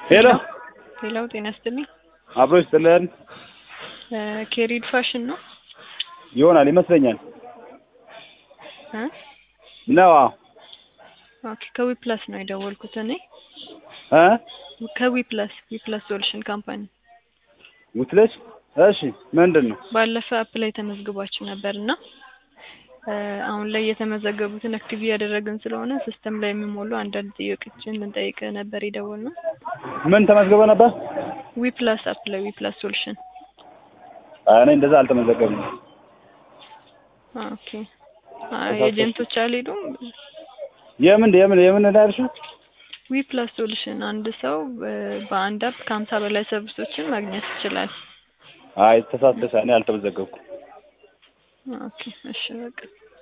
ሄሎ ሌላው ጤና ይስጥልኝ። አብሮ ይስጥልን ኬሪድ ፋሽን ነው ይሆናል ይመስለኛል እ ነው አዎ ኦኬ ከዊ ፕላስ ነው የደወልኩት እኔ እ ከዊ ፕላስ ዊ ፕላስ ሶሉሽን ካምፓኒ ውትለሽ እሺ ምንድን ነው ባለፈ አፕ ላይ ተመዝግባችሁ ነበር እና እ አሁን ላይ የተመዘገቡትን አክቲቭ እያደረግን ስለሆነ ሲስተም ላይ የሚሞሉ አንዳንድ ጥያቄዎችን ልንጠይቅ ነበር የደወልነው። ምን ተመዝግበ ነበር ዊ ፕላስ አፕ ላይ ዊ ፕላስ ሶሉሽን አይ እኔ እንደዛ አልተመዘገብም ኦኬ አይ ኤጀንቶች አልሄዱም። የምን የምን የምን እንዳልሽ ዊ ፕላስ ሶሉሽን አንድ ሰው እ በአንድ አፕ ከሀምሳ በላይ ሰርቪሶችን ማግኘት ይችላል። አይ ተሳስተሽ እኔ አልተመዘገብኩም ኦኬ እሺ በቃ